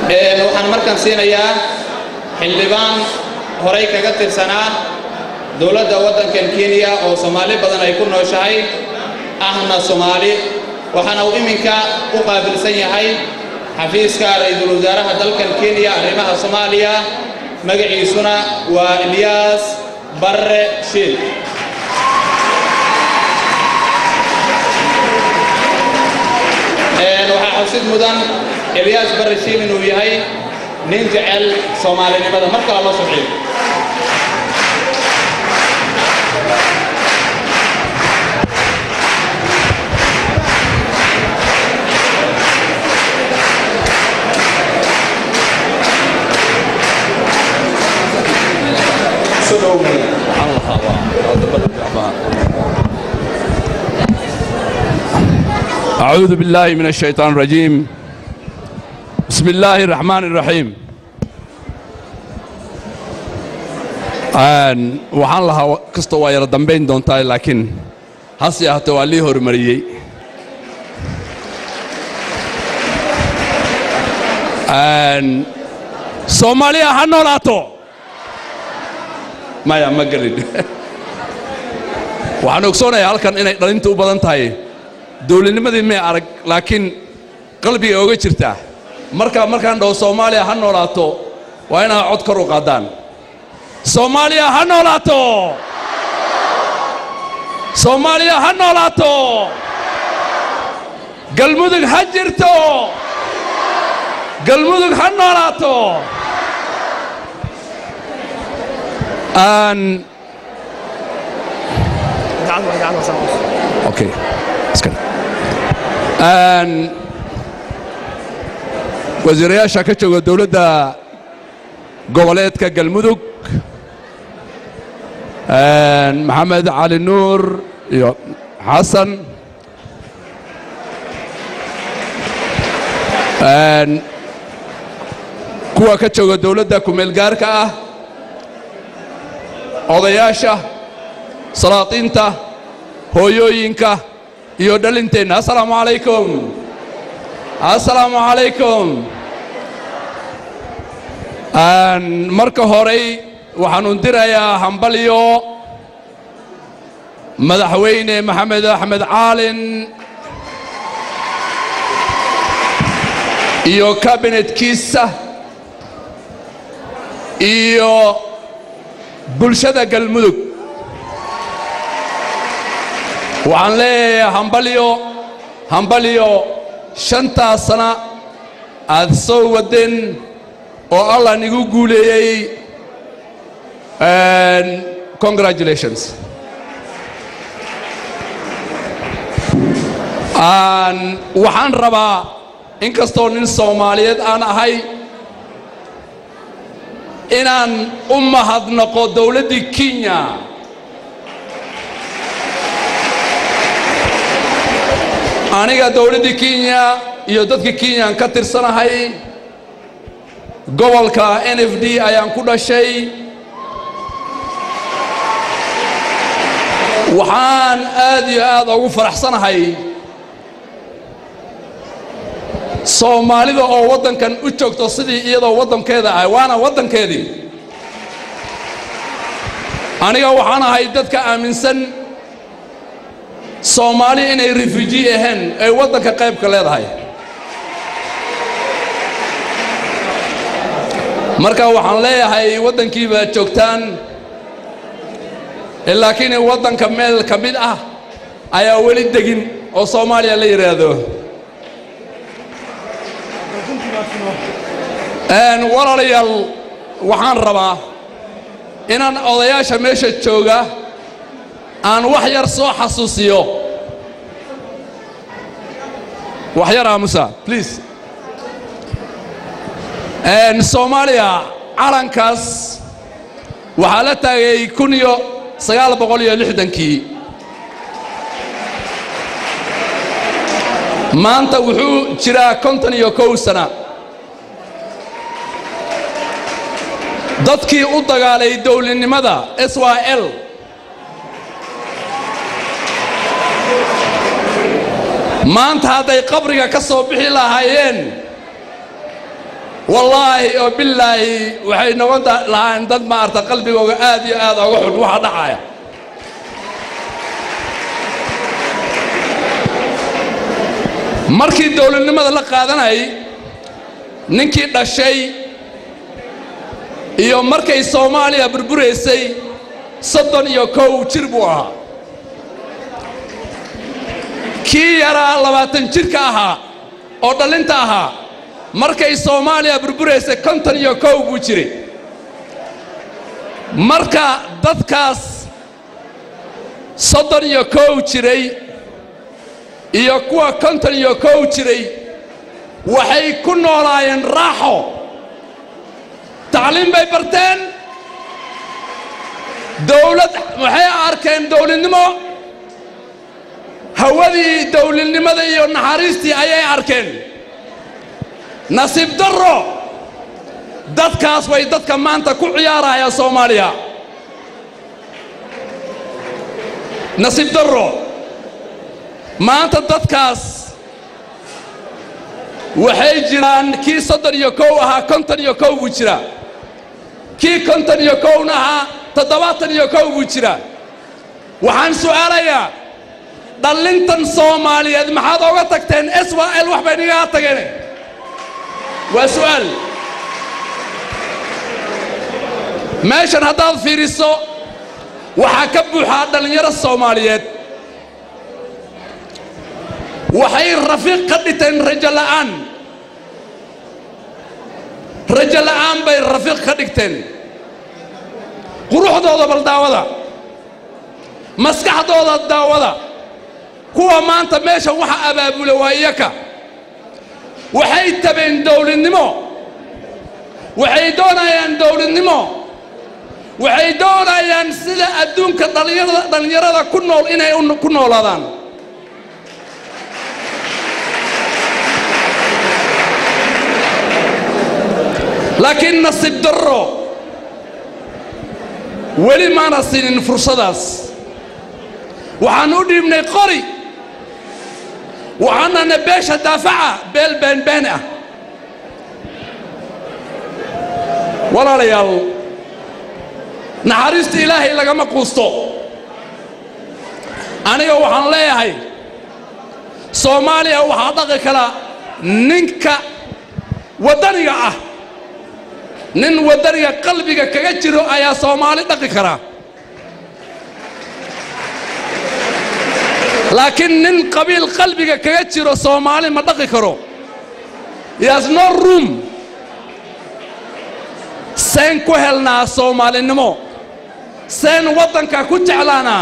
waxaan markaan siinayaa xildhibaan horay kaga tirsanaa dowladda waddankan kenya oo soomaali badan ay ku nooshahay ahna soomaali waxaana uu iminka u qaabilsan yahay xafiiska ra'iisul wasaaraha dalkan kenya arrimaha soomaaliya magaciisuna waa ilyaas barre shiil waxaa xusid mudan ilyaas barre shiil inuu yahay nin jecel soomaalinimada mar kale loo soo ciido أعوذ بالله من الشيطان الرجيم بسم الله الرحمن الرحيم Aan- waxaan lahaa kastoo waa yara dambayn doontaa laakiin hase ahaatee waa lii horumariyey Aan- soomaaliya ha noolaato maya ma gelin waxaan ogsoonayaa halkan inay dhalintu u badan tahay dowladnimadii may arag laakiin qalbiga oga jirtaa markaa markaan dhaho soomaaliya ha noolaato waa inaad cod kor u qaadaan soomaaliya ha noolaato soomaaliya ha noolaato galmudug ha jirto galmudug ha noolaato aan okay iska dhig. Aan wasiirayaasha ka jooga dowladda goboleedka galmudug aan maxamed cali nuur iyo xasan aan kuwa ka jooga dowladda kumeel gaarka ah odayaasha salaatiinta hooyooyinka iyo dhalinteenna assalaamu calaykum assalaamu calaykum Aan marka horey waxaanu dirayaa hambalyo madaxweyne maxamed axmed caalin iyo kabinetkiisa iyo bulshada galmudug waxaan leeyahay hambalyo hambalyo shantaas sana aad soo wadeen oo allah nigu guuleeyey And congratulations Aan- waxaan rabaa inkastoo nin soomaaliyeed aan ahay inaan u mahadnaqo dowladdii kenya aniga dowladdii kenya iyo dadkii kenyaan ka tirsanahay gobolka n f d ayaan ku dhashay waxaan aad iyo aad ugu faraxsanahay soomaalida oo waddankan u joogto sidii iyadoo waddankeeda ah waana waddankeedii aniga waxaan ahay dadka aaminsan soomaali inay refugee ahayn ay waddanka qaybka leedahay marka waxaan leeyahay waddankii baad joogtaan laakiin waddanka meel ka mid ah ayaa weli degin oo soomaaliya la yidhaahdo Een, walaalayaal waxaan rabaa inaan odayaasha meesha jooga aan wax yar soo xasuusiyo wax yar aamusa please Een, soomaaliya calankaas waxaa la taagay kun iyo sagaal boqol iyo lixdankii maanta wuxuu jiraa konton iyo kow sana dadkii u dagaalay dowladnimada s y l maanta hadday qabriga ka soo bixi lahaayeen wallaahi oo bilaahi waxay noqon lahayn dad maarta qalbigooga aad iyo aad oga xun waxa dhacaya markii dowladnimada la qaadanayay ninkii dhashay iyo markay soomaaliya burburaysay soddon iyo kow jir buu ahaa kii yaraa labaatan jirka ahaa oo dhallinta ahaa markay soomaaliya burburaysay konton iyo kow buu jiray marka dadkaas soddon iyo kow jiray iyo kuwa konton iyo kow jiray waxay ku noolaayeen raaxo tacliim bay barteen dawlad waxay arkeen dawladnimo hawadii dawladnimada iyo naxariistii ayay arkeen nasiib darro dadkaas way dadka maanta ku ciyaaraya soomaaliya nasiib darro maanta dadkaas waxay jiraan kii soddon iyo kow ahaa konton iyo kow buu jiraa kii konton iyo kowna ahaa toddobaatan iyo kow buu jiraa waxaan su'aalayaa dhallintan soomaaliyeed maxaad oga tagteen swl wax bay nigaga tageen waa su'aal meeshan haddaad fiiriso waxaa ka buuxaa dhallinyaro soomaaliyeed waxay rafiiq ka dhiteen rajo la'aan rajo la'aan bay rafiiq ka dhigteen quruxdooda bal daawada maskaxdooda daawada kuwa maanta meeshan waxa abaabula waa iyaka waxay tabeen dawladnimo waxay doonayaan dawladnimo waxay doonayaan sida adduunka dhallinyarada dhallinyarada ku nool inay ku noolaadaan laakiin nasiib darro weli maana siinin fursadaas waxaan u dhiibnay qori waxaanana beesha daafaca beel beenbeen ah walaalayaal naxariista ilaahay lagama quusto aniga waxaan leeyahay soomaaliya waxaa dhaqi kara ninka waddaniga ah nin waddaniga qalbiga kaga jiro ayaa soomaali dhaqi karaa laakiin nin qabiil qalbiga kaga jiro soomaali ma dhaqi karo yaas no room seen ku helnaa soomaalinimo seen waddanka ku jeclaanaa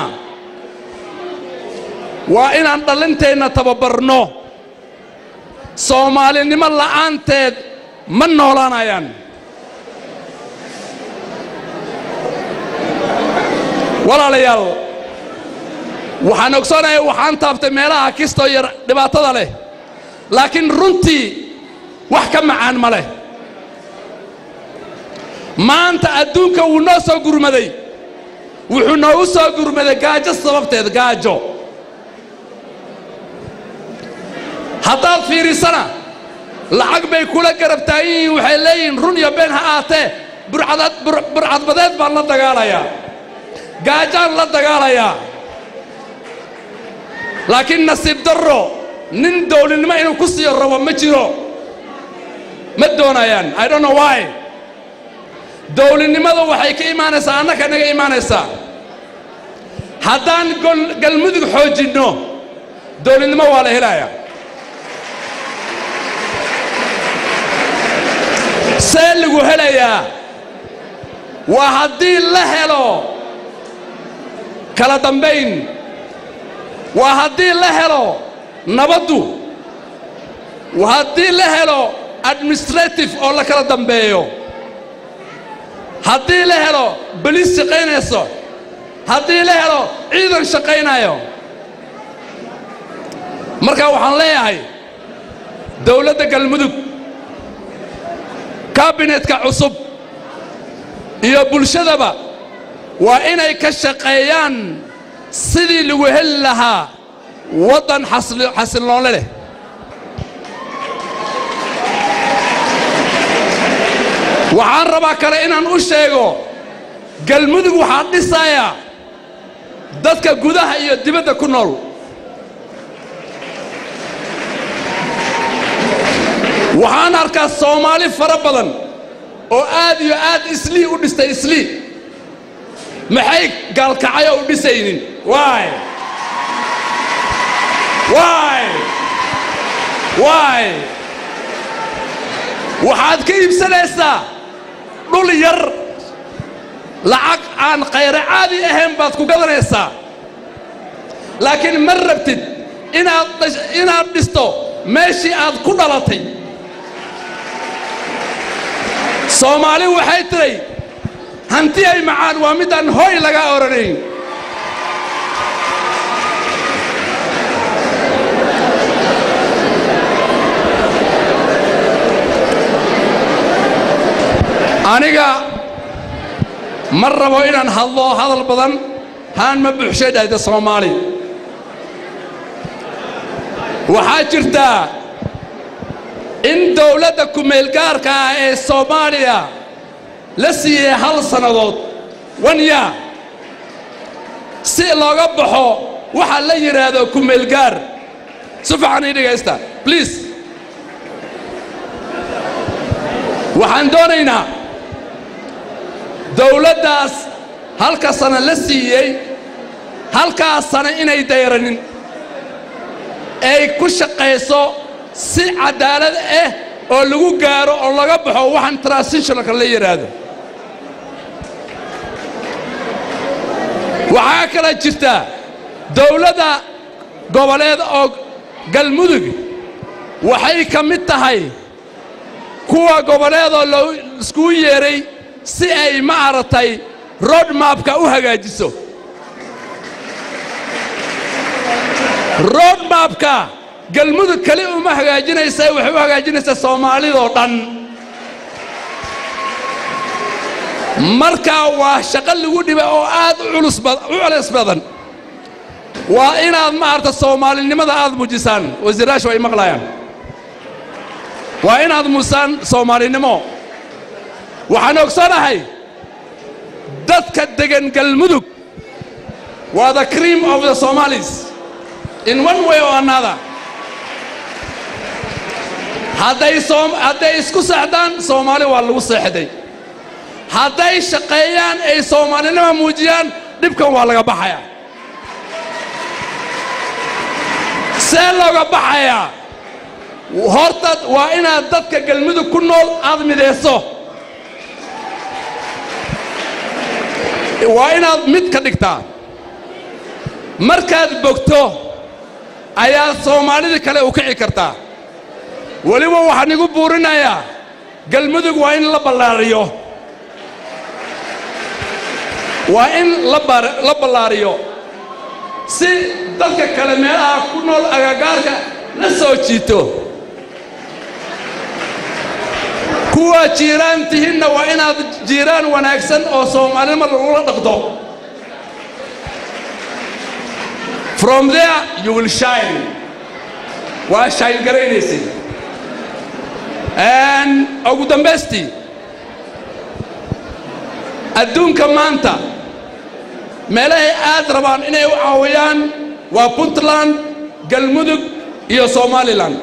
waa inaan dhallinteenna tababarno soomaalinimo la'aanteed ma noolaanayaan walaalayaal waxaan ogsoonaya waxaan taabtay meelaha kistoo yar dhibaatada leh laakiin runtii wax ka macaan ma leh maanta adduunka wuu noo soo gurmaday wuxuu noogu soo gurmaday gaajo sababteed gaajo haddaad fiirisana lacag bay kula garab taagan yihiin waxay leeyihiin run iyo been ha aatee burcadbadeed baan la dagaalayaa gaajaan la dagaalayaa laakiin nasiib darro nin dawladnimo inuu ku siiyo rabo ma jiro ma doonayaan i don't know why dawladnimada waxay ka imaanaysaa annaka naga imaanaysaa haddaan galmudug xoojinno dawladnimo waa la helayaa see lagu helayaa waa haddii la helo kala dambayn waa haddii la helo nabaddu waa haddii la helo administrative oo la kala dambeeyo haddii la helo boliis shaqaynayso haddii la helo ciidan shaqaynayo marka waxaan leeyahay dawladda galmudug kabinetka cusub iyo bulshadaba waa inay ka shaqeeyaan sidii lagu heli lahaa waddan xasilnoole leh waxaan rabaa kale inaan u sheego galmudug waxaa dhisaya dadka gudaha iyo dibadda ku nool waxaan arkaa soomaali fara badan oo aad iyo aad islii u dhistay islii maxay gaalkacyo u dhisaynin waay waay waay waxaad ka iibsanaysaa dhul yar lacag aan khayro caadi ahayn baad ku gadanaysaa laakiin ma rabtid inaad inaad dhisto meeshii aad ku dhalatay soomaali waxay tiray hanti ay macaan waa midaan hooy laga odhanayn aniga ma rabo inaan hadlo hadal badan haan ma buuxshay dhahda soomaali waxaa jirtaa in dawladda kumeelgaarka ah ee soomaaliya la siiyey hal sannadood wanya si looga baxo waxa la yidhaahdo kumeelgaar si fiican ii dhegaysta bliis waxaan doonaynaa dawladdaas halka sana la siiyey halkaas sana inay dayranin ay ku shaqayso si caddaalad ah oo lagu gaaro oo laga baxo waxaan transitionalka la yidhaahdo waxaa kala jirta dawladda goboleed oo galmudug waxay ka mid tahay kuwa goboleedoo loo iskugu yeedhay si ay ma aragtay rodmabka u hagaajiso rodmabka galmudug keli uma hagaajinaysa waxay u hagaajinaysaa soomaalidoo dhan markaa waa shaqo lagu dhiba oo aad u culus badan waa inaad ma aragta soomaalinimada aad muujisaan wasiiraashu ay maqlayaan waa inaad muujisaan soomaalinimo waxaan ogsanahay dadka degan galmudug waa the cream of the somalis in one way or another hadday hadday isku seexdaan soomaali waa lagu seexday hadday shaqeeyaan ay soomaalinima muujiyaan dhibkan waa laga baxayaa see looga baxayaa horta waa inaad dadka galmudug ku nool aad midayso waa inaad mid ka dhigtaa markaad bogto ayaad soomaalida kale u kici kartaa weliba waxaan igu buurinayaa galmudug waa in la ballaariyo waa in la ballaariyo si dadka kale meelaha ku nool agagaarka la soo jiito kuwa jiiraan tihinna waa inaad jiiraan wanaagsan oo soomaalinima lagula dhaqdo from there you will shine waa shine garaynaysid ugu dambaystii adduunka maanta meelahay aad rabaan inay u caawiyaan waa puntland galmudug iyo somalilan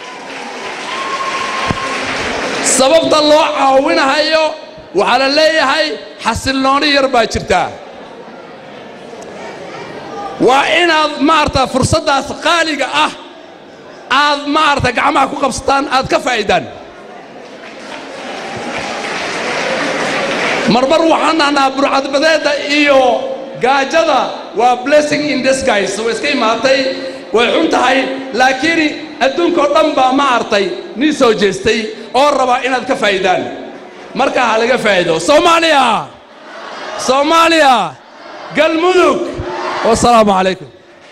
sababta loo caawinahayo waxaa la leeyahay xasilnooni yar baa jirtaa waa inaad maarata fursaddaas qaaliga ah aad maarata gacmaha ku qabsataan aad ka faa'iidaan marmar waxaan nahnaa burcadbadeedda iyo gaajada waa blessing in disguise way iska imaatay way xun tahay laakiin adduunkao dhan baa ma artay nin soo jeestay oo rabaa inaad ka faa'iidaan markaa ha laga faa'iido soomaaliya soomaaliya galmudug wasalaamu calaykum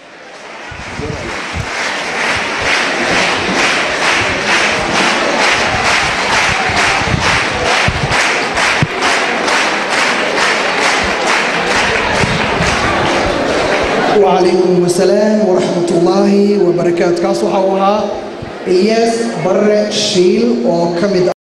وعليكم السلام ورحمة الله وبركاته كاس وحوها إياس بر شيل وكمد